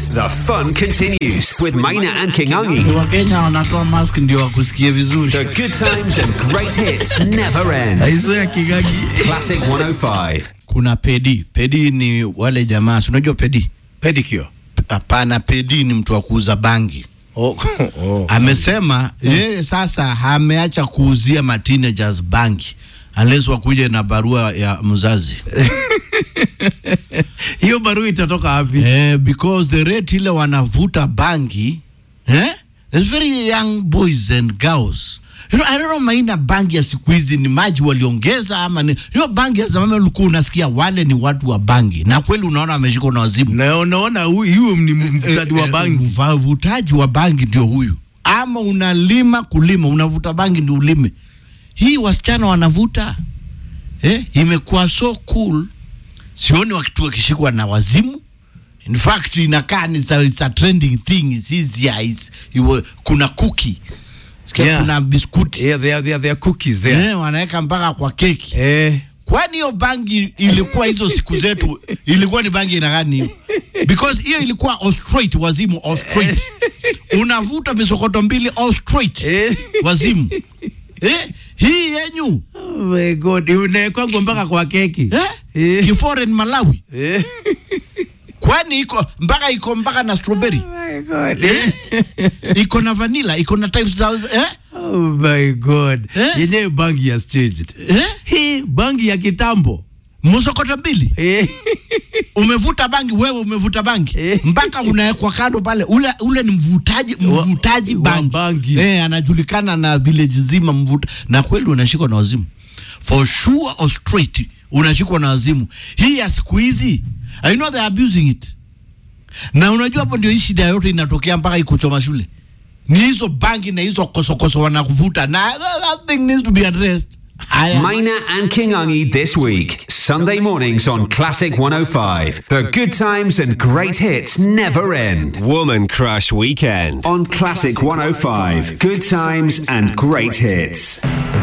The fun continues with Maina and Kingangi. wakenya wanatoa mask ndio wakusikie vizuri The good times and great hits never end. aiso ya kigagi Classic 105. kuna pedi pedi ni wale jamaa si unajua pedi pedicure hapana pedi ni mtu wa kuuza bangi oh, oh. amesema yeye sasa ameacha kuuzia ma teenagers bangi unless wakuje na barua ya mzazi hiyo barua itatoka wapi eh, because the rate ile wanavuta bangi eh? There's very young boys and girls You know, I don't know maina bangi ya siku hizi ni maji waliongeza ama ni hiyo bangi ya zamani ulikuwa unasikia wale ni watu wa bangi na kweli unaona ameshikwa na wazimu na unaona hu- huyo ni mvutaji wa bangi Mva- Uvutaji wa bangi ndio huyu, ama unalima kulima, unavuta bangi ndio ulime. Hii wasichana wanavuta eh, imekuwa so cool, sioni wakitu wakishikwa na wazimu. In fact inakaa ni sa- it's a trending thing is easier is, iwe, kuna kuki sikia Yeah. kuna biskuti yeah, they are, they are, they are cookies there. eh, wanaweka mpaka kwa keki Eh, kwani hiyo bangi ilikuwa hizo siku zetu ilikuwa ni bangi ina gani hiyo because hiyo ilikuwa all straight wazimu all straight unavuta misokoto mbili all straight Eh. wazimu eh, hii yenyu oh my god inawekwangu mpaka kwa keki eh? Eh. kiforeign malawi Eh. kwani iko mpaka iko mpaka na strawberry Oh my god. iko na vanilla iko na types za eh? Oh my god. Eh? Yenyewe bangi has changed. Eh? Hii bangi ya kitambo. msokoto mbili Eh. umevuta bangi wewe umevuta bangi Eh. mpaka unawekwa kando pale ule ule ni mvutaji Wa- mvutaji wa bangi, bangi. Eh, anajulikana na village nzima mvuta na kweli unashikwa na wazimu for sure or straight unashikwa na wazimu hii ya siku hizi I know they are abusing it na unajua hapo ndio hii shida yote inatokea mpaka ikuchoma shule ni hizo bangi na hizo kosokoso wanakuvuta na that thing needs to be addressed Haya. Maina and Kingangi this week. Sunday mornings on Classic 105. The good times and great hits never end. Woman Crush Weekend. On Classic 105. Good times and great hits.